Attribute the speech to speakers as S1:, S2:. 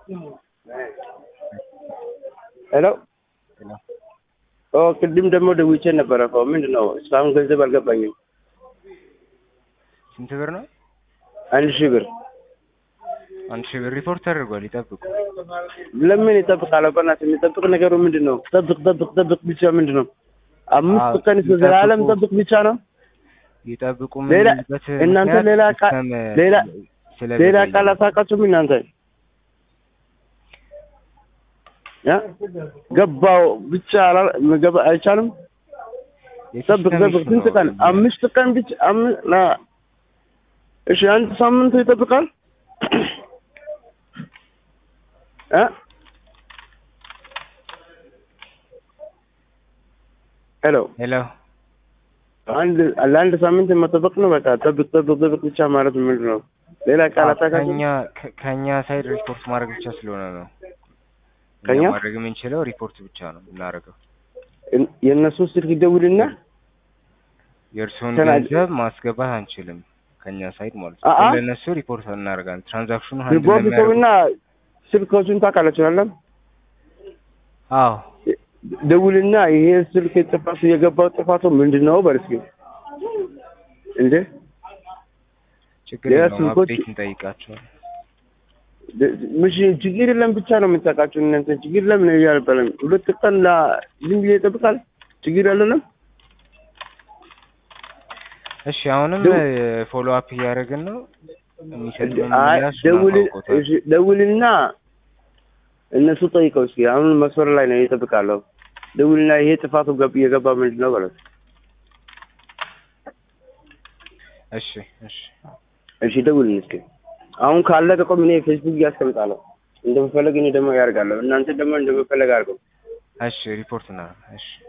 S1: ሄሎ
S2: ሄሎ
S1: ኦ ቅድም ደግሞ ደውቼ ነበረ እኮ ምንድን ነው እስካሁን ገንዘብ አልገባኝም።
S2: ስንት ብር ነው?
S1: አንድ ሺህ ብር
S2: አንድ ሺህ ብር ሪፖርት ተደርጓል። ይጠብቁ።
S1: ለምን ይጠብቃል? በእናትህ የሚጠብቅ ነገሩ ምንድን ነው? ጠብቅ ጠብቅ ጠብቅ ብቻ ምንድን ነው? አምስት
S2: አዎ፣
S1: ቀን እስከ ዘላለም
S2: ይጠብቁ።
S1: ጠብቅ ብቻ ነው።
S2: ይጠብቁ
S1: ሌላ-
S2: የምንልበት
S1: እናንተ
S2: ምክንያት
S1: ሌላ ቃ-
S2: ሲስተም
S1: ሌላ-
S2: ስለዘገየ
S1: ሌላ
S2: ነው።
S1: ቃል አታውቃችሁም እናንተ ያ ገባው ብቻ አላ- መገባ አይቻልም። ጠብቅ
S2: የሲስተም
S1: ጠብቅ
S2: ኢሹ
S1: ስንት
S2: ነው።
S1: ቀን? አምስት ቀን ብቻ አም- ላ እሺ አንድ ሳምንት ይጠብቃል እ ሄሎ
S2: ሄሎ
S1: አንድ ለአንድ ሳምንት መጠበቅ ነው። በቃ ጠብቅ ጠብቅ ጠብቅ ብቻ ማለት ምንድን ነው? ሌላ ቃል አታውቃችሁም?
S2: ከኛ ከ- ከኛ ሳይድ ሪፖርት ማድረግ ብቻ ስለሆነ ነው። እኛ
S1: ከኛ?
S2: ማድረግ የምንችለው ሪፖርት ብቻ ነው የምናደርገው።
S1: የን- የእነሱ ስልክ ይደውልና
S2: የእርስዎን
S1: ተና-
S2: ገንዘብ ማስገባት አንችልም ከኛ ሳይድ ማለት
S1: አአ?
S2: ነው። ለእነሱ ሪፖርት እናደርጋለን። ትራንዛክሽኑ ሀንድል
S1: ሪፖርት
S2: ለሚያደርጉ
S1: ሰውና ስልኮቹን ታውቃላችሁ አይደለም?
S2: አዎ
S1: ደውልና ይሄ ስልክ ጥፋቱ የገባው ጥፋቱ ምንድን ነው በል እስኪ እንዴ
S2: ችግር
S1: ሌላ
S2: የለውም።
S1: ስልኮች-
S2: አፕዴት እንጠይቃቸዋለን።
S1: ደ- ምሽ ችግር የለም ብቻ ነው የምታውቃችሁ እናንተ ችግር የለም ነው እያልበለም ሁለት ቀን ላ ዝም ብዬ ይጠብቃል ችግር ያለንም
S2: እሺ አሁንም
S1: ደው-
S2: ፎሎ አፕ እያደረግን ነው። የሚሰጡን
S1: አይ
S2: ምላሽ
S1: ደውል
S2: እናውቀውታለን።
S1: እሺ፣ ደውልና እነሱ ጠይቀው እስኪ አሁን መስመር ላይ ነው ይጠብቃለሁ ደውልና ይሄ ጥፋቱ ገብ የገባ ምንድን ነው በለው
S2: እሺ እሺ
S1: እሺ ደውልን እስኪ አሁን ካለ ከቆም እኔ ፌስቡክ እያስቀምጣለሁ እንደምፈለግ እኔ ደግሞ ያደርጋለሁ እናንተ ደግሞ እንደምፈለግ አድርገው
S2: እሺ ሪፖርት እናደርጋለን። እሺ